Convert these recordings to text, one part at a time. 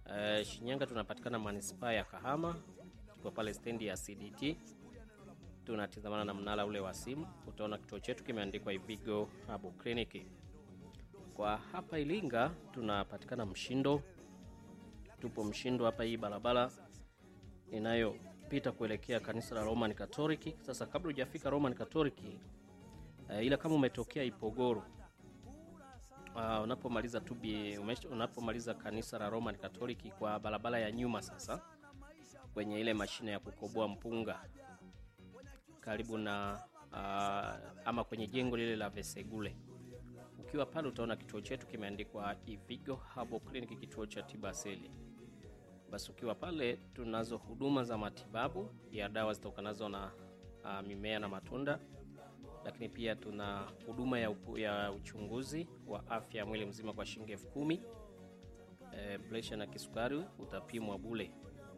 Uh, Shinyanga tunapatikana manispaa ya Kahama, tuko pale stendi ya CDT, tunatizamana na mnara ule wa simu. Utaona kituo chetu kimeandikwa Ivigo Herbal Clinic. Kwa hapa Ilinga tunapatikana Mshindo, tupo Mshindo hapa, hii barabara inayopita kuelekea kanisa la Roman Catholic. Sasa kabla hujafika Roman Catholic, uh, ila kama umetokea Ipogoro Uh, unapomaliza tubi unapomaliza kanisa la Roman Catholic kwa barabara ya nyuma, sasa kwenye ile mashine ya kukoboa mpunga karibu na uh, ama kwenye jengo lile la Vesegule, ukiwa pale utaona kituo chetu kimeandikwa Ivigo Herbal Clinic, kituo cha tiba asili. Basi ukiwa pale, tunazo huduma za matibabu ya dawa zitokanazo na uh, mimea na matunda lakini pia tuna huduma ya, ya uchunguzi wa afya ya mwili mzima kwa shilingi elfu kumi. E, presha na kisukari utapimwa bule.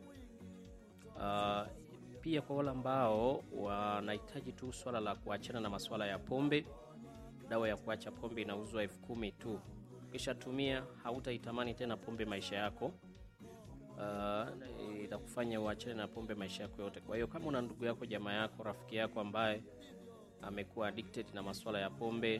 Uh, pia kwa wale ambao wanahitaji tu swala la kuachana na masuala ya pombe, dawa ya kuacha pombe inauzwa elfu kumi tu. Ukishatumia hautaitamani tena pombe maisha yako. Uh, itakufanya uachane na pombe maisha yako yote. Kwa hiyo kama una ndugu yako, jamaa yako, rafiki yako ambaye amekuwa addicted na masuala ya pombe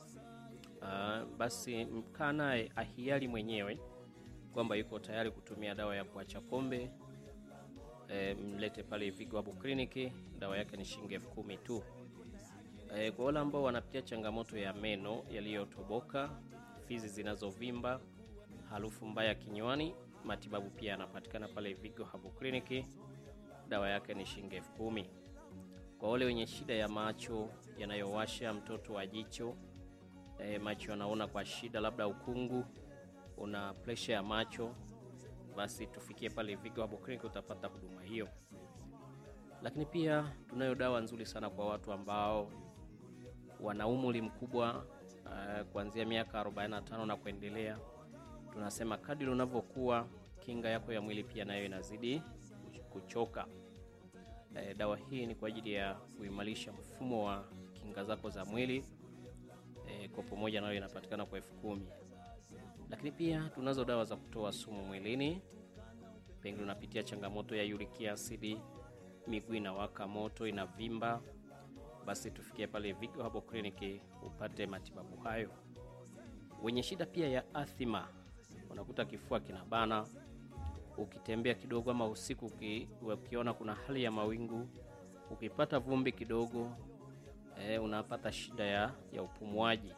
uh, basi mkaa naye ahiari mwenyewe kwamba yuko tayari kutumia dawa ya kuacha pombe e, mlete pale Ivigo Herbal Clinic. Dawa yake ni shilingi elfu kumi tu. E, kwa wale ambao wanapitia changamoto ya meno yaliyotoboka, fizi zinazovimba, harufu mbaya kinywani, matibabu pia yanapatikana pale Ivigo Herbal Clinic. Dawa yake ni shilingi elfu kumi. Kwa wale wenye shida ya macho yanayowasha, mtoto wa jicho e, macho yanaona kwa shida, labda ukungu, una presha ya macho, basi tufikie pale Ivigo Herbal Clinic, utapata huduma hiyo. Lakini pia tunayo dawa nzuri sana kwa watu ambao wana umri mkubwa uh, kuanzia miaka 45 na kuendelea. Tunasema kadri unavyokuwa kinga yako ya mwili pia nayo inazidi kuchoka. E, dawa hii ni kwa ajili ya kuimarisha mfumo wa kinga zako za mwili e, kwa pamoja nayo inapatikana kwa elfu kumi. Lakini pia tunazo dawa za kutoa sumu mwilini, pengine unapitia changamoto ya uric acid, miguu inawaka moto, inavimba, basi tufikie pale Ivigo Herbal Clinic upate matibabu hayo. Wenye shida pia ya athima, unakuta kifua kinabana ukitembea kidogo ama usiku uki, ukiona kuna hali ya mawingu, ukipata vumbi kidogo e, unapata shida ya, ya upumuaji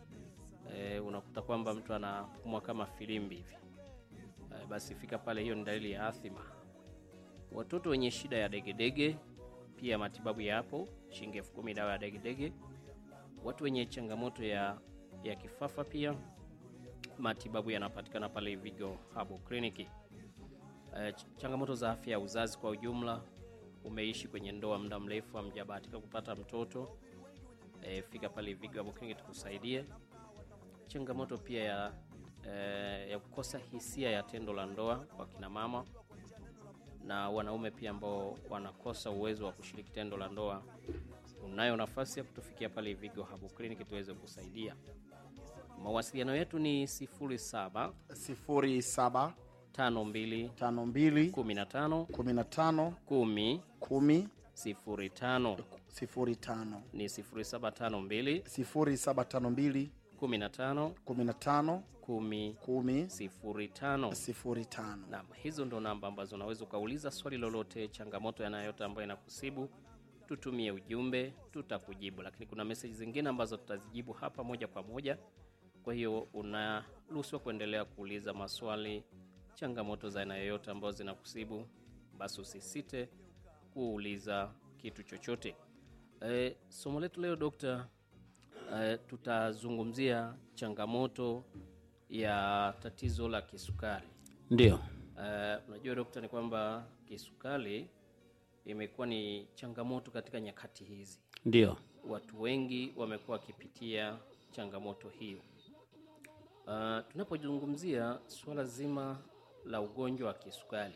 e, unakuta kwamba mtu anapumua kama filimbi hivi e, basi fika pale, hiyo ni dalili ya athima. Watoto wenye shida ya degedege pia matibabu yapo, shilingi elfu kumi dawa ya degedege. Watu wenye changamoto ya, ya kifafa pia matibabu yanapatikana pale Ivigo Herbal Clinic. Uh, changamoto za afya ya uzazi kwa ujumla, umeishi kwenye ndoa muda mrefu hamjabahatika kupata mtoto, uh, fika pale Ivigo Herbal Clinic tukusaidie. Changamoto pia ya, uh, ya kukosa hisia ya tendo la ndoa kwa kina mama na wanaume pia ambao wanakosa uwezo wa kushiriki tendo la ndoa, unayo nafasi ya kutufikia pale Ivigo Herbal Clinic tuweze kusaidia. Mawasiliano yetu ni 07 07 tano mbili 52 kumi na tano 15 kumi 10 sifuri tano 05 ni sifuri saba tano mbili 0752 kumi na tano 15 kumi 10 sifuri tano. 05. Naam, hizo ndo namba ambazo unaweza ukauliza swali lolote, changamoto yanayote ambayo inakusibu, tutumie ujumbe, tutakujibu. Lakini kuna meseji zingine ambazo tutazijibu hapa moja kwa moja. Kwa hiyo unaruhusiwa kuendelea kuuliza maswali, changamoto za aina yoyote ambazo zinakusibu, basi usisite kuuliza kitu chochote. E, somo letu leo dokta, e, tutazungumzia changamoto ya tatizo la kisukari. Ndio, Eh, unajua dokta, ni kwamba kisukari imekuwa ni changamoto katika nyakati hizi. ndio, Watu wengi wamekuwa wakipitia changamoto hiyo. Uh, tunapozungumzia suala zima la ugonjwa wa kisukari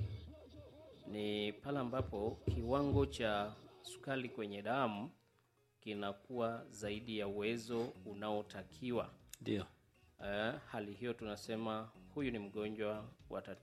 ni pale ambapo kiwango cha sukari kwenye damu kinakuwa zaidi ya uwezo unaotakiwa. ndio, Uh, hali hiyo tunasema huyu ni mgonjwa wa